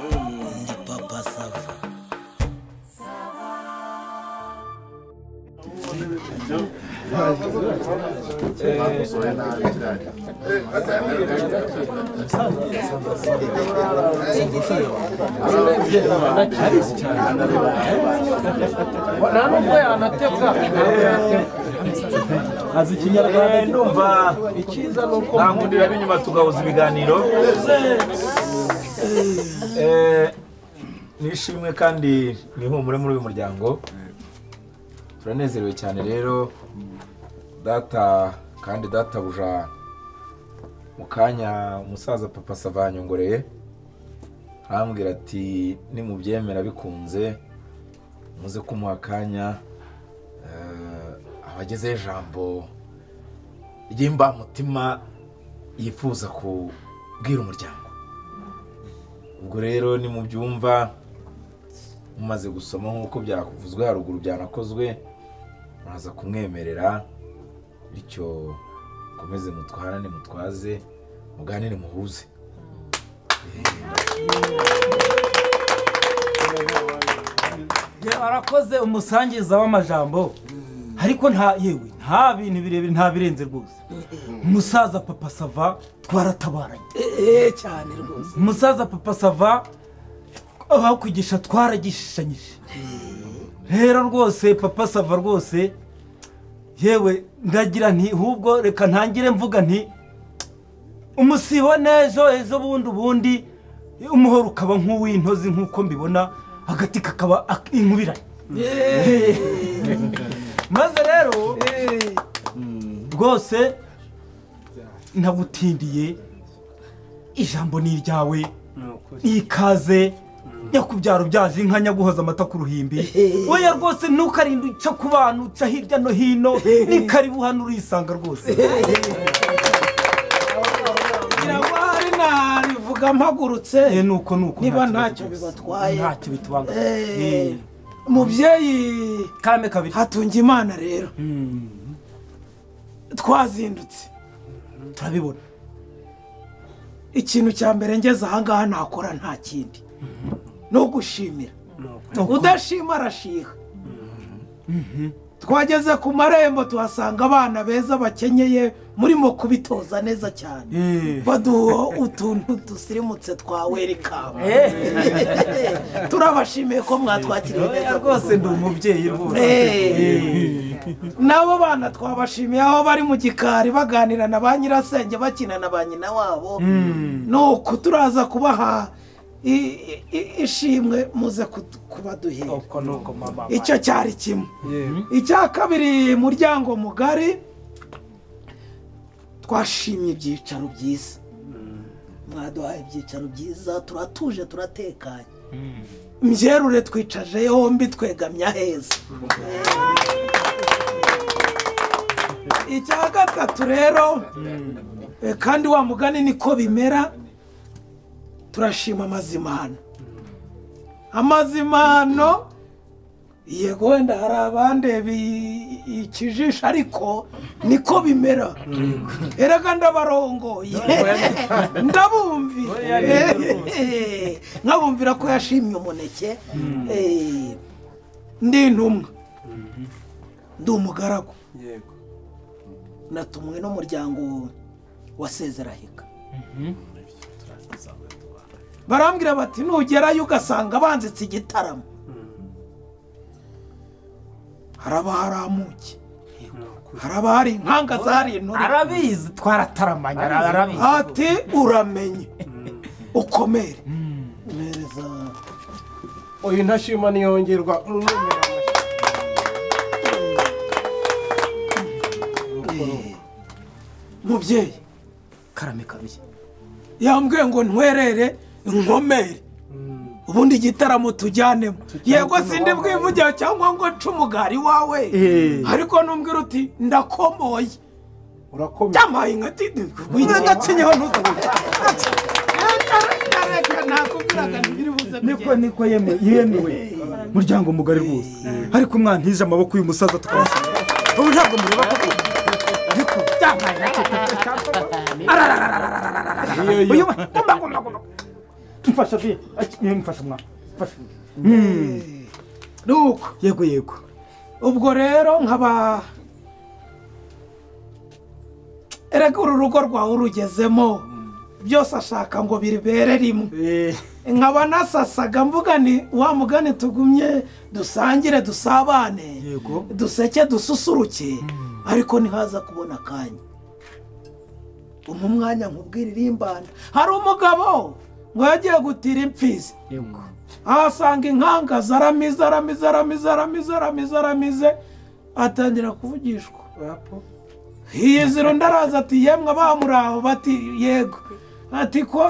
Ndi papa sava azi ikinyarwanda ndumva icyiza ni uko nta nkundi yaba inyuma tugahuza ibiganiro Eh, nishimwe kandi nihumure muri uyu muryango turanezerewe cyane rero data kandi databuja mu kanya umusaza papa savanyongoreye arambwira ati nimubyemera bikunze muze kumuha akanya eh, abagezeho ijambo ry'imbamutima yifuza kubwira umuryango ubwo rero ni mu byumva mumaze gusoma nk'uko byakuvuzwe haruguru byanakozwe muraza kumwemerera bityo mukomeze mutwarane mutwaze muganire muhuze yewe arakoze umusangiza w'amajambo ariko nta yewe nta bintu birebire nta birenze rwose umusaza papa sava twaratabaranye eee cyane rwose umusaza papa sava abakwigisha twaragishishanyije rero rwose papa sava rwose yewe ndagira nti hubwo reka ntangire mvuga nti umusibo n'ejo ejo bundi ubundi umuhoro ukaba nk'uw'intozi nk'uko mbibona agati kakaba ak- inkubiranye maze rero rwose nagutindiye ijambo ni iryawe ikaze nyakubyaro byaje inka nyaguhoza amata ku ruhimbi weya rwose ntukarinde uca ku bantu uca hirya no hino ni karibu hano urisanga rwose biragwa hari nabivuga mpagurutse Eh, ni uko ni uko niba ntacyo ntacyo bivuze. bibatwaye ntacyo bitubangamiye Eh, Eh, mubyeyi karame kabiri hatunga imana rero twazindutse turabibona ikintu cya mbere ngeze ahangaha nakora nta kindi ni ugushimira Uko- udashima arashiha twageze ku marembo tuhasanga abana beza bakenyeye murimo kubitoza neza cyane Eh. baduha utuntu dusirimutse twa werikamu Eh, turabashimiye ko mwatwakiriye oya, neza rwose ndi umubyeyi rwose Eh. Eh. n'abo bana twabashimiye aho bari mu gikari baganira na ba nyirasenge bakina na ba nyina wabo ni uku turaza kubaha i- i- ishimwe muze kudu- kubaduhera uko ni uko mama icyo cyari kimwe icya kabiri muryango mugari twashimye ibyicaro byiza mwaduhaye ibyicaro byiza turatuje turatekanye mbyerure twicaje yombi twegamye aheza icya gatatu rero eh, kandi wa mugani niko bimera turashima amazimano amazimano yego wenda hari abandeba ikijisho ariko niko bimera erega ndabarongoye ndabumvira nkabumvira ko yashimye umuneke Eh, ndi intumwa ndi umugaragu natumwe n'umuryango wa sezeraheka barambwira bati nugerayo ugasanga banditse igitaramo hari abaharamuki hari abahari inkanga zahari intore arabizi twarataramanye arabizi ati uramenye ukomere mereza uyu ntashima niyongerwa mubyeyi karame kabiri yambwiye ngo ntwerere inkomere ubundi igitaramo tujyanemo yego sindi bwivugire cyangwa ngo nce umugari wawe Eh. ariko numbwira uti ndakomoye urakomeye byamaye nka tidi ndacinyeho ntutubuke niko niko yeme- yemewe muryango mugari rwose ariko mwantije amaboko y'uyu musaza tukayashyira ubu ntabwo mureba koko niko byambaye nacyo Iyo, iyo. uyu gumba gumba gumba mfasha vi mfasha mwa mfasha ni uko yego yego ubwo rero nkaba erega uru rugo rwawe urugezemo byose ashaka ngo biribere rimwe nkaba nasasaga mvuga ni wa mugani tugumye dusangire dusabane Yego. duseke dususuruke ariko ntihaza kubona akanya umwe umwanya nkubwira irimbanda hari umugabo ngo yagiye gutira impfizi yego ahasanga inkanga zaramize aramize aramize aramize aramize aramize atangira kuvugishwa hiyizira undi araza ati yemwe abamuri aho bati yego ati ko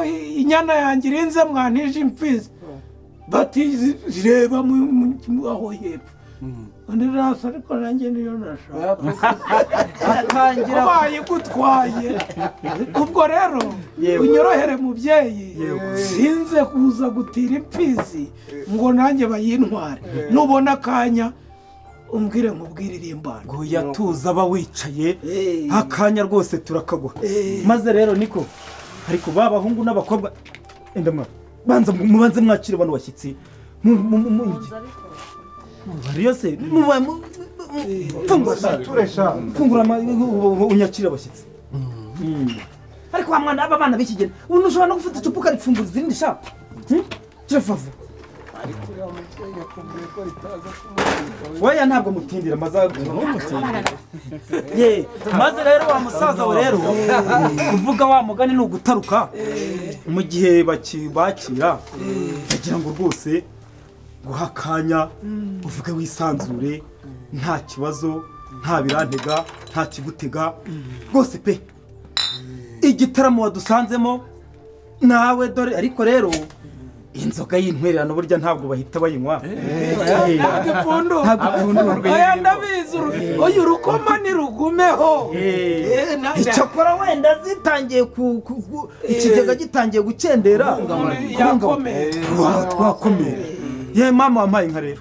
inyana yanjye irinze mwantije impfizi bati "Zi- reba mu- mu- mu- aho hepfo undi arasa ariko nanjye niyo nashaka atangira ubaye igutwaye ubwo rero Yego. unyorohere mubyeyi Yego. sinze kuza gutira impfizi ngo nanjye bayintware nubona akanya umbwire nkubwire irimbano ngo yatuza aba wicaye Eh. akanya rwose turakaguha Eh. maze rero niko ariko ba bahungu n'abakobwa enda mwa banza mubanze mwakire bano bashyitsi Mu- mu- mu- mu- bariyo se muba- mu- mu- fungura turesha fungura ama- u- u- unyakire abashyitsi Mm. ariko wa mwana aba bana b'ikigeni ubu ntushobora no gufata icupa ukaripfumbuza izindi sha kirafava weya ntabwo mutindira maze Ye, maze rero wa musaza we rero kuvuga wa mugani ni ugutaruka mu gihe baki- bakira ndagira ngo rwose guha akanya uvuge wisanzure nta kibazo nta birantega nta kigutega rwose pe igitaramo wadusanzemo nawe dore ariko rero inzoga y'intwererano burya ntabwo bahita bayinywa Eh, ntabwo ipfundura ntabwo ipfundurwa. oya ndabizi uru- oya urukoma nirugumeho Eh, na- na- icyakora wenda zitangiye ku ku- ku- ikigega gitangiye gucendera Umuntu Kubungabunga. yakomeye. Wa- twakomeye ye mama wampaye inka rero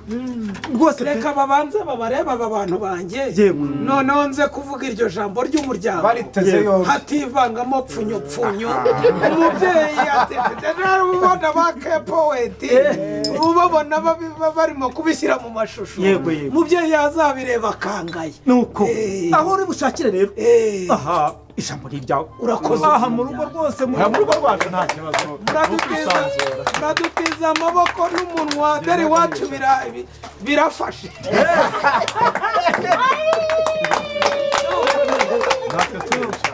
rwose pe- reka babanze babarebe aba bantu banjye Yego. noneho nze kuvuga iryo jambo ry'umuryango bariteze yombi hativangamo pfunyopfunyo umubyeyi atete rero ubona ba kepoweti ubabona babi- ba- barimo kubishyira mu mashusho Yego, yego. umubyeyi yazabireba akangaye nuko Eh. aho uri bushakire rero Eh. aha ijambo ni iryawe Urakoze. aha mu rugo rwose mu mu rugo rwacu nta kibazo muradutiza muradutiza amaboko n'umunwa dore iwacu bira- bi- birafashe natwe turesha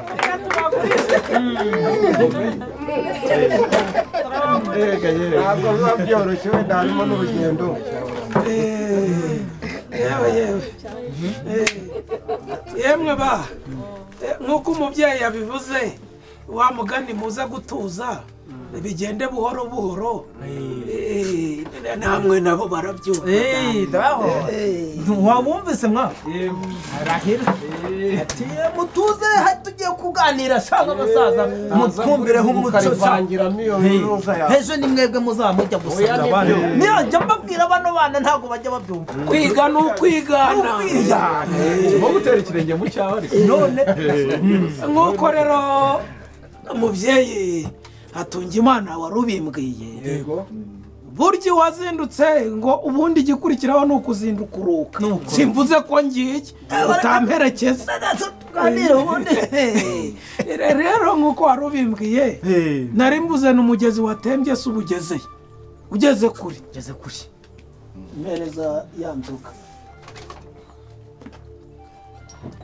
yega yega ntabwo biba byoroshye wenda harimo n'urugendo yewe yewe Eh, yemwe ba eh, nk'uko umubyeyi yabivuze wa mugani muze gutuza bigende buhoro buhoro Eh, namwe nabo barabyumva Eh, wabumvise mwa ati mutuze hari tugiye kuganira shaka abasaza mutwumvireho umuco shaka." ukarivangiramo iyo biruza yawe ejo ni mwebwe muzajya gusanga Oya, abandi nibyo. niyajya mbabwira bano bana ntabwo bajya babyumva kwiga ni ukwigana uba gutera ikirenge mu cyawe ariko none nk'uko rero umubyeyi atunga imana wari ubimbwiye burya wazindutse ngo ubundi igikurikiraho ni ukuzinduka uruka Nuko. simvuze ko ngiye utamperekeza tuganire ubundi rero nk'uko wari ubimbwiye nari mbuze ni umugezi watembye se ubugezeyo ugeze kure ngeze kuri mpereza ya nzoga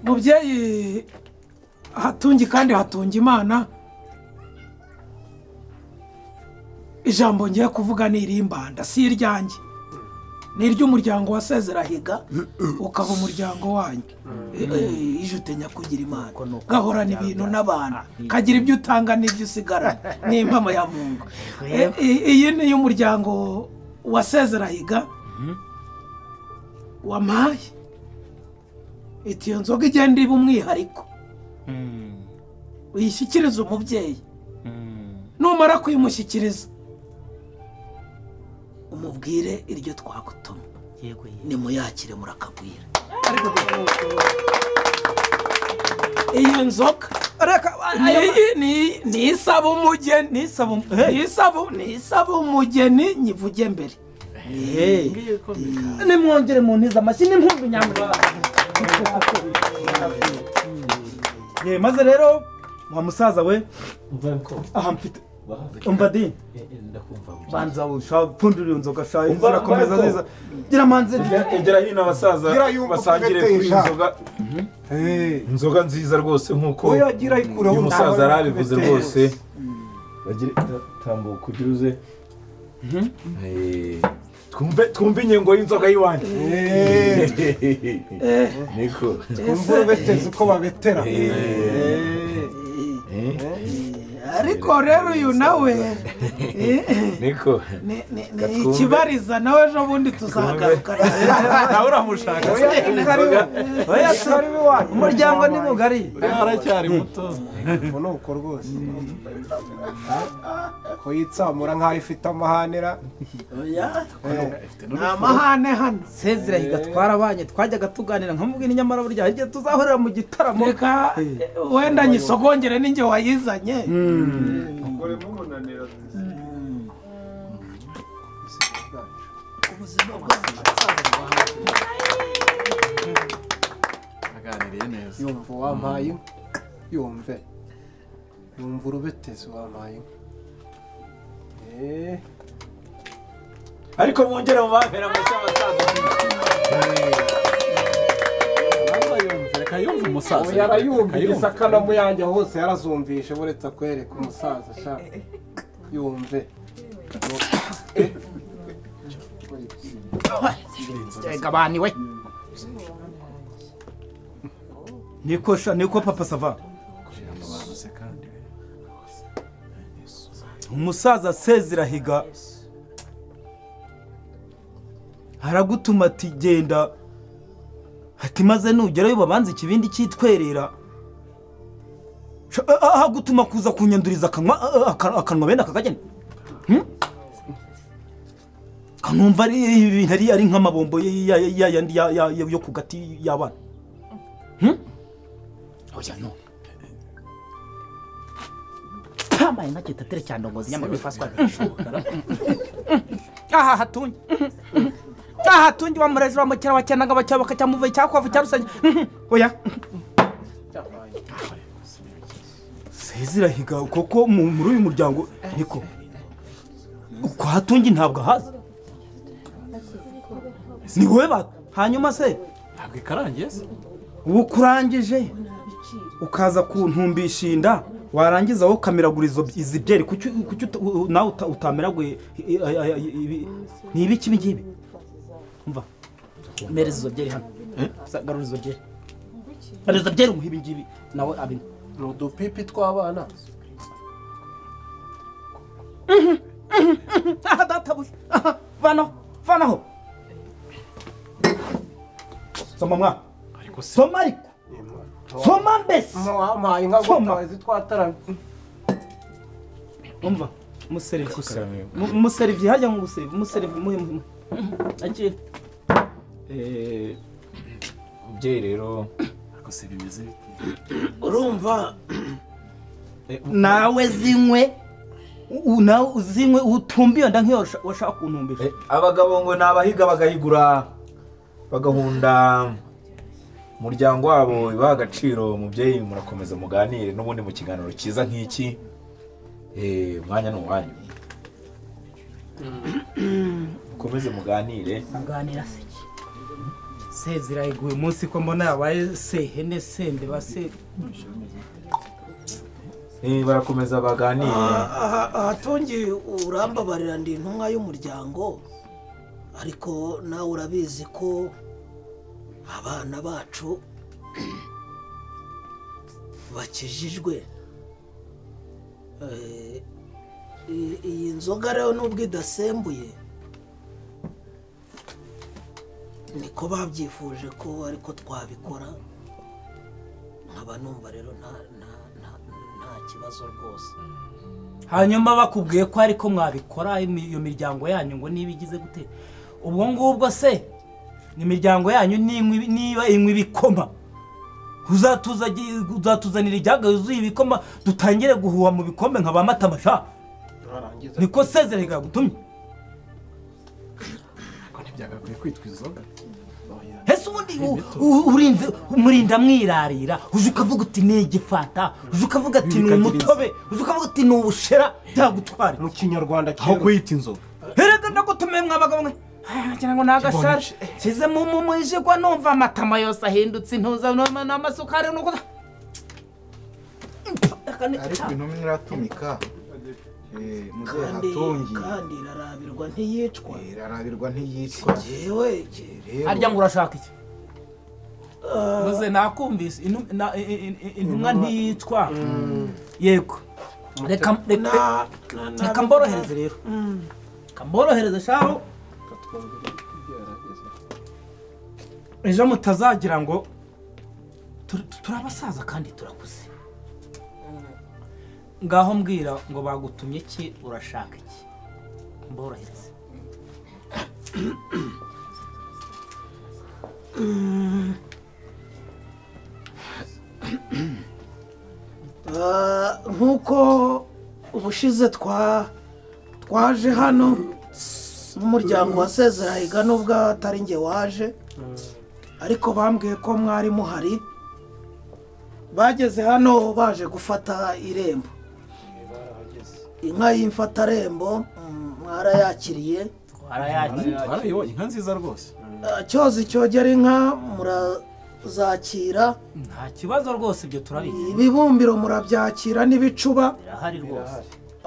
mubyeyi hatungi kandi hatunga imana ijambo ngiye kuvuga ni irimbanda si iryanjye ni iry'umuryango wa sezerahiga ukaba umuryango wanyu Eh, eh, ije utenya kugira imana gahorana ibintu n'abantu kagira ibyo utanga n'ibyo usigarana ni impamo ya mungu Eh, eh, iyi ni iy'umuryango wa sezerahiga wamaye iti iyo nzoga igenda iba umwihariko uyishyikirize umubyeyi numara kuyimushyikiriza umubwire iryo twagutumye nimuyakire murakagwira iyi nzoga reka ayo- Niyi- niyi- niyi isaba umugeni nisaba um- hey, niyi isaba- niyi isaba umugeni nyivuge mbere nimwongere mu ntiza amashyi n'inkumbi nyamurara Ye, maze rero wa musaza we aha mfite umva di banza ushapfundurira inzoga sha imvura akomeza umva ko. neza gira manze egera hino abasaza Gira yumva basangire kugatesha. kuri iyi nzoga inzoga nziza rwose nkuko wowe yagira ayikuraho uyu musaza yarabivuze rwose bagire tambuka ugire uze Eh, twumve twumve inyengo y'inzoga y'iwanjye niko twumva urubetezi uko babetera ariko rero uyu nawe eh, eh, niko ni- ni- ni Gatumbe. ikibariza nawe ejo bundi tuzagaruka nawe uramushaka se oya se umuryango ni mugari aracyari muto ubu ni uko rwose ko yitsamura nk'aho ifite amahanira Oya. ni amahane hano sezira higatwara abanye twajyaga tuganira nkamubwira inyamara burya hari igihe tuzahorera mu gitaramo reka wenda nyisogongere n'inge wayizanye aganiriye neza yumva wampaye inka yumve yumva urubetezi wampaye inka Eh, ariko mwongere mu bambera mushya abasaza reka yumve umusaza oya arayumvise akanamu yanjye hose yarazumvishe buretse akwereka umusaza sha yumve niko sha niko papa sava umusaza sezira higa aragutuma ati genda ati maze nugerayo babanza ikibindi cyitwerera Sha- a- a- agutuma kuza kunyanduriza akanwa a- a- aka- akanwa bene akakagenda Hmm? kanumva ari ibintu ari- ari nk'amabombo ya- ya- ya- yandi ya- ya- yo ku gati y'abana Oya no. Tambaye nka kitatere cyane ndongozi nyamara bifaswa aha hatunye aha hatunye wamurezi wamukera wakenaga bakera bakacyamuva icyakwavu cyarusanye oya sezirahiga koko mu- muri uyu muryango niko kwa hatungi ntabwo ahazi ni wowe ba hanyuma se ntabwo ikarangiye se ubu kurangije ukaza kuntumbisha inda warangiza wowe ukamiragura izo izi byeri kuki kuki uta- u- nawe uta- utameraguye i- i- aya- ibi- ni ibiki ibi ngibi umva Meri izo byeri hano. Sa- Garura izo byeri. hari izo byeri umuha ibi ngibi Nawe abinywa. ni udupipi tw'abana aha databuja aha vanaho vanaho soma mwa ariko se soma ariko soma mbese wampaye inka ngo Soma. utazi twataramye umva umuseriviye umuseriviye hajya ngo guseriva umuseriviye muhe muhe akira Eh, umubyeyi rero ariko se bimeze bite Urumva nawe zinywe u- u- nawe uzinywe utumbe iyo nda nk'iyo washa- washaka kuntumbisha Eh, abagabo ngo ni abahiga bagahigura bagahunda umuryango wabo bibaha agaciro mubyeyi murakomeza muganire n'ubundi mu kiganiro cyiza nk'iki Eh, umwanya ni uwanyu mukomeze muganire muganira se iki? sezira iguye umunsi ko mbona yabaye sehene sende base Eh, barakomeza baganire aha ahatungi urambabarira ndi intumwa y'umuryango ariko nawe urabizi ko abana bacu bakijijwe Eh, i- iyi nzoga rero nubwo idasembuye niko babyifuje ko ariko twabikora nkaba numva rero nta- nta- nta- nta kibazo rwose hanyuma bakubwiye ko ariko mwabikora imi- iyo miryango yanyu ngo niba igize gute ubwo ngubwo se ni imiryango yanyu ninywa ibi- niba inywa ibikoma uzatuza- uzatuzanira ijyaga yuzuye ibikoma dutangire guhuha mu bikombe nka ba matamasha Warangiza. niko sezere yagutumye ariko ntibyagakwiye kwitwa inzoga Oya. ese ubundi u- u- urinze umurinda mwirarira uje ukavuga uti ni igifata uje ukavuga ati ni umutobe uje ukavuga uti ni ubushera byagutwara mu kinyarwanda aho kera kuyita inzoga herega ndagutumiye mwabagabo mwe Aya, wagira ngo ni agashaje nshyizemo umwijigwa numva amatama yose ahindutse intuza n'ama- n'amasukari nuko ariko intumwa iratumika eh, muzehe kandi hatongi kandi irarabirwa ntiyicwa eh, irarabirwa ntiyicwa yewe ke- rero harya ngo urashaka iki maze nakumvise intum- na- i- i- i- intumwa ntiyicwa yego reka reka na na- na- reka mborohereze rero reka mborohereze shaho ejo mutazagira ngo "Tur- turi abasaza kandi turakuze ngaho mbwira ngo bagutumye iki urashaka iki mborohereze Ah, nk'uko ubushize twa twaje hano n'umuryango wasezerahiga higa nubwo atari njye waje ariko bambwiye ko mwari muhari bageze hano baje gufata irembo inka y'imfatarembo mm, mwarayakiriye twarayakira twarayibo inka nziza rwose Ah, cyozi cyogera inka murazakira nta kibazo rwose ibyo turabizi ibibumbiro murabyakira n'ibicuba birahari rwose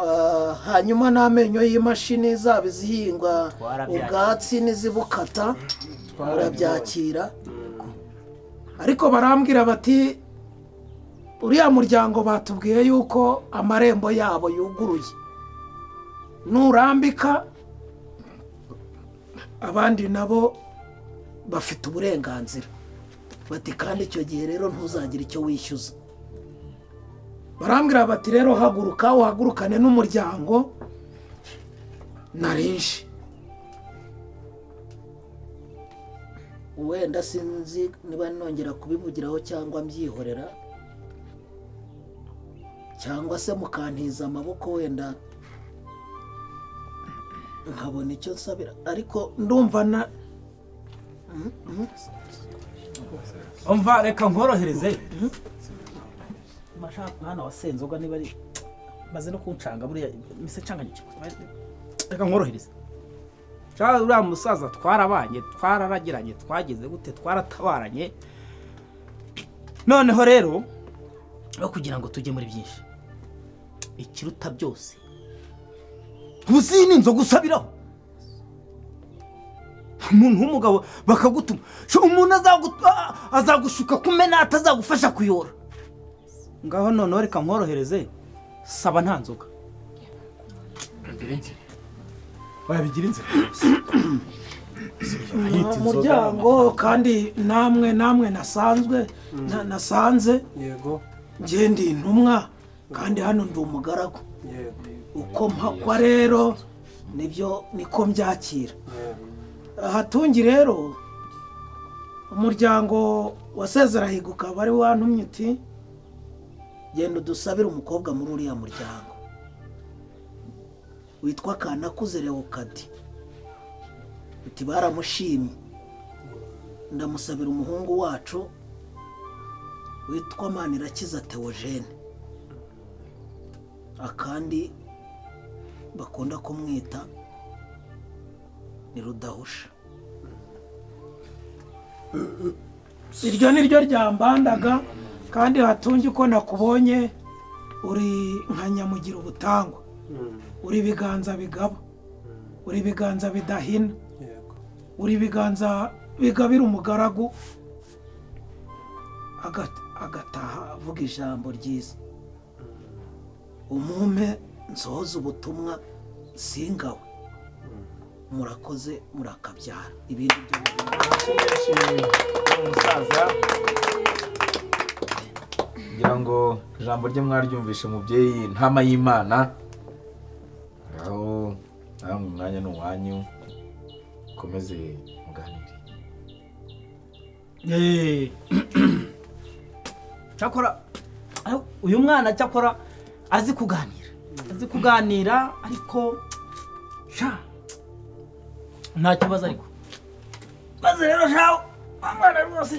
Ah, hanyuma n'amenyo y'imashini zaba izihingwa Twarabyakira. ubwatsi n'izibukata barabyakira ariko barambwira bati uriya muryango batubwiye yuko amarembo yabo yuguruye nurambika abandi nabo bafite uburenganzira bati kandi icyo gihe rero ntuzagire icyo wishyuza barambwira bati rero haguruka uhagurukane n'umuryango narinje wenda sinzi niba nongera kubivugiraho cyangwa mbyihorera cyangwa se mukantiza amaboko wenda nkabona icyo nsabira ariko ndumva na umva reka nkorohereze mashaka mwana wa senzoga niba ari maze no kuncanga buriya mise canganya iki reka nkorohereze cyangwa uriya musaza twarabanye twararagiranye twagize gute twaratabaranye noneho rero no kugira ngo tujye muri byinshi ikiruta byose ubu iyi ni inzoga usabiraho umuntu w'umugabo bakagutuma Sho, umuntu azagu- a- azagushuka kumena atazagufasha kuyora ngaho noneho reka nkorohereze saba nta nzoga wabigira inzira nta muryango kandi namwe namwe nasanzwe na- nasanze yego njye ndi intumwa kandi hano ndi umugaragu yego uko mpakwa rero nibyo niko mbyakira hatungi rero umuryango wasezerahiga ukaba ari wantumye uti genda udusabire umukobwa muri uriya muryango witwa kanakuze lewokadi uti baramushimye ndamusabira umuhungu wacu witwa manirakiza teogene akandi bakunda kumwita ni rudahusha iryo ni ryo ryambandaga kandi hatunge uko nakubonye uri nka nyamugira ubutangwa uri ibiganza bigaba uri ibiganza bidahina yego uri ibiganza bigabira umugaragu agat- agataha avuga ijambo ryiza umumpe nsohoze ubutumwa singawe murakoze murakabyara ibindi byo umusaza ngira ngo ijambo rye mwaryumvishe mubyeyi ntama y'imana aho namwe umwanya ni uwanyu mukomeze muganire Eh, cyakora ayo, uyu mwana cyakora azi kuganira azi kuganira ariko sha nta kibazo ariko maze rero shaho wa mwana rwose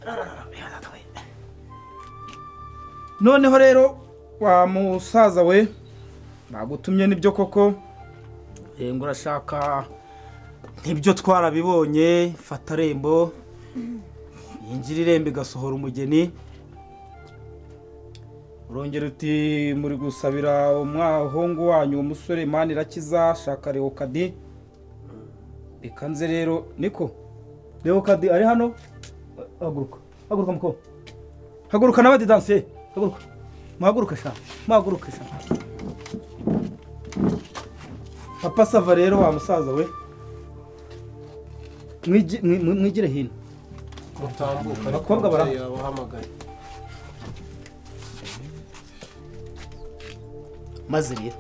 rararara, yaratwaye. noneho rero wa musaza we nagutumye nibyo koko Eh, ngo urashaka ntibyo twarabibonye fata rembo yinjira irembo igasohora umugeni urongera uti muri gusabira umwahungu wanyu uwo musore mani irakiza shaka leokadi reka nze rero niko leokadi ari hano haguruka haguruka muko haguruka n'abadidansiye haguruka muhaguruke sha muhaguruke sha papa sava rero wa musaza we mwigi- mwi- mwi- mwigire hino mutambuka Abakobwa bara- umubyeyi yabahamagaye maze rero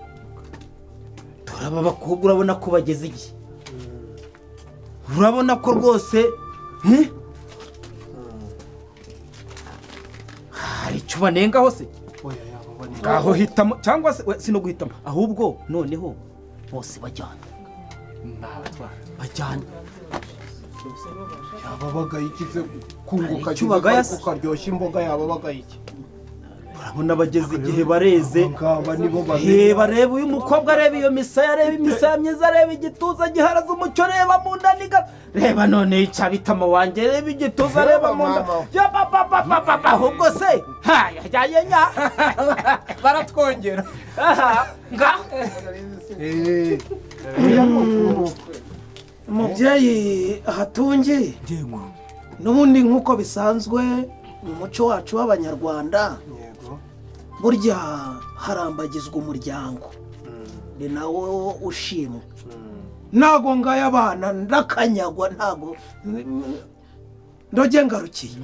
dore aba bakobwa urabona ko bageze igihe urabona ko rwose eh? hari icyo banengaho se oya yababonera aho hitamo cyangwa se we, sinoguhitamo ahubwo noneho bose bajyana bajyana yababagaye iki se kunguka Hari icyo kize bagaya ariko se? ukaryoshya imboga yababagaye iki urabona bageze igihe bareze ngaba nibo Eh, babiri bareba uyu mukobwa areba iyo misaya areba imisaya myiza areba igituza giharaze umucyo reba mu nda niga reba none yica bitama wanjye reba igituza areba mu nda mama. ya papa papa papa ahubwo se ha yajyanye nya baratwongera Aha, nga umubyeyi hatungi n'ubundi nk'uko bisanzwe mu muco wacu w'abanyarwanda yego burya harambagizwa umuryango ni nawo ushimwa ntago ngayo abana ndakanyagwa ntago ndoge ngarukiye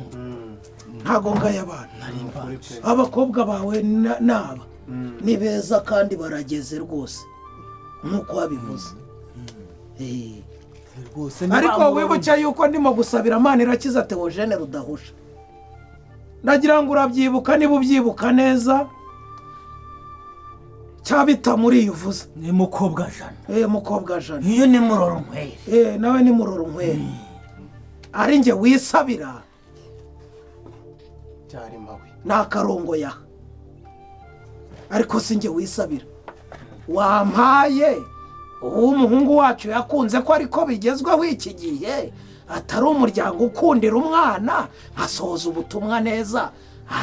ntago ngayo abana abakobwa bawe na- naba ni beza kandi barageze rwose nk'uko wabivuze Eh. ariko wibuke yuko ndimo gusabira amana irakiza teogene rudahusha ndagira ngo urabyibuka niba ubyibuka neza cyabita muri iyo uvuze ni mukobwa jana eh mukobwa jana iyo ni muroro nkwere eh nawe ni muroro nkwere ari njye wisabira byari mawe ni akarongo ya ariko si njye wisabira wampaye uw'umuhungu wacu yakunze ko ariko bigezweho iki gihe atari umuryango ukundira umwana nkasohoza ubutumwa neza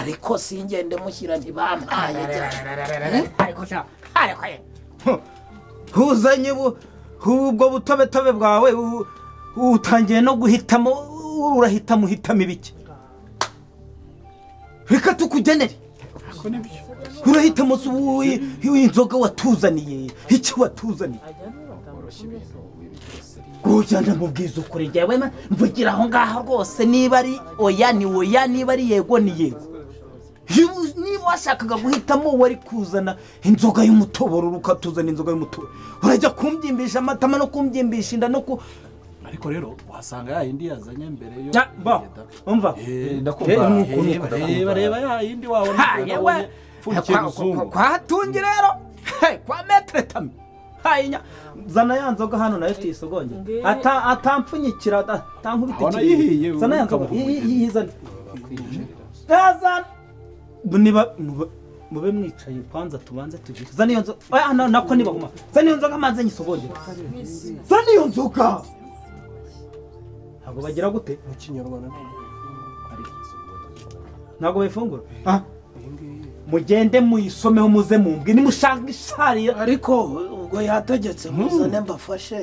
ariko si njye ndamushyira ntibampaye ariko sha ariko ye huzanye bu- ubwo butobetobe bwawe u- utangiye no guhitamo urahitamo uhitamo ibiki reka tukugenere urahitamo se ubu- ubu- inzoga watuzaniye icyo watuzaniye ujyana mu bwiza ukuri njyewe ma- mvugira aho ngaho rwose niba ari oya ni oya niba ari yego ni yego Yewe, niba washakaga guhitamo uwo ari kuzana inzoga y'umutoboro ukatuzana inzoga y'umutoboro urajya kumbyimbisha amatama no kumbyimbisha inda no ku ariko rero wasanga ya yindi yazanye mbere yo Ya, ba umva Eh, Eh, ndakumva nuko, nuko, reba reba reba ya yindi wabona Ha, ubwo yewe. nabonye upfundikiye Kwa- kwa- muzungu kwa hatungi rero Hey, kwa metere tami hayinya zana ya nzoga hano nayo tuyisogonge Ata- atampfunyikira ata- Abona atankubita yihiye, ikirere. zana ya nzoga ukamuha iyi- iyi- umugeni. iyi zana Yazana. niba muba- mube mwicaye kwanza tubanze tugire zana iyo nzoga oya na- nako nibahuma zana iyo nzoga maze nyisogongere zana iyo nzoga ntabwo bagira gute mu kinyarwanda ntabwo bayifungura Ah. mugende muyisomeho muze mumbwe nimushaka isharira ariko ubwo yategetse muzane mbafashe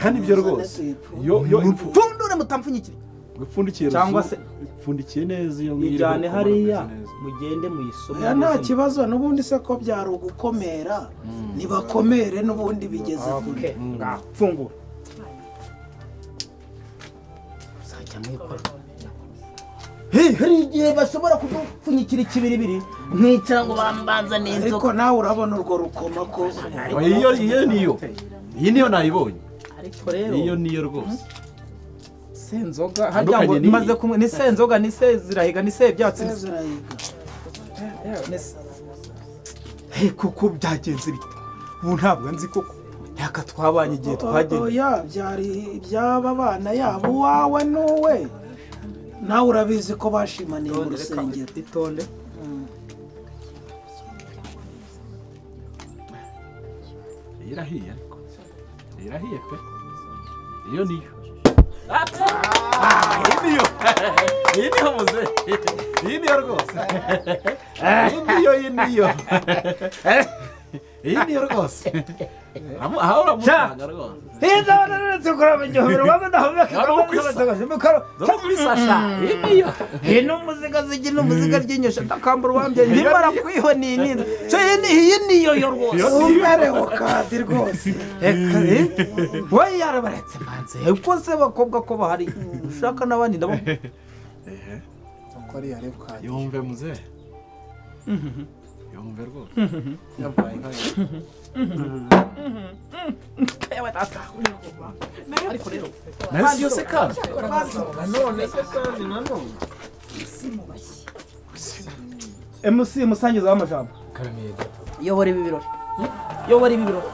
kandi ibyo rwose yo yo impfu- pfundure mutampfunyikire ipfundikiye Cyangwa ruzungu, ipfundikiye neza iyo ngiriye ijyane kuko hariya murakaze neza. mugende oya nta muyisome kibazo n'ubundi se ko byari ugukomera ntibakomere n'ubundi bigeze kure fungura uzajya mwikora Hey, hari igihe bashobora kudupfunyikira ikibiribiri mwicara ngo bambanzane inzoga ariko nawe urabona urwo rukoma ko Oya, iyo iyo niyo iyi niyo nayibonye ariko rero iyo niyo rwose senzoga harya ngo n'iyi. maze kumwe ni senzoga ni se zirahiga ni se byatsi ni se- zirayiga Eh, ni se- Hey, kuko byagenze bite ubu ntabwo nzi koko ntaka twabanye igihe twagenye oya byari iby'aba bana yabo uwawe n'uwe nawe urabizi ko bashimaniye mu rusengero itonde irahiye ariko irahiye pe iyo niyo Ah, iyi niyo iyi niyo muze iyi niyo rwose iyi niyo iyi niyo iyi niyo rwose Amu- aha uramutanga rwose Wari ukwisa. Dore ukwifasha iyi niyo hino umuziga zigina umuziga ryinyosha ndakambura uwambye nimara kwihoninira iyi niyo yo rwose umerewe kadi rwose Eka, eh? we yarabaretse manze ko se bakobwa ko bahari ushaka n'abandi ndabo uko ari yari ukajya yumve muze yumve rwose yabaye nkayo nayo siyo se kandi nanone se kandi nanone mc musangiza w'amajambo karameda yobora ibi birori yobora ibi birori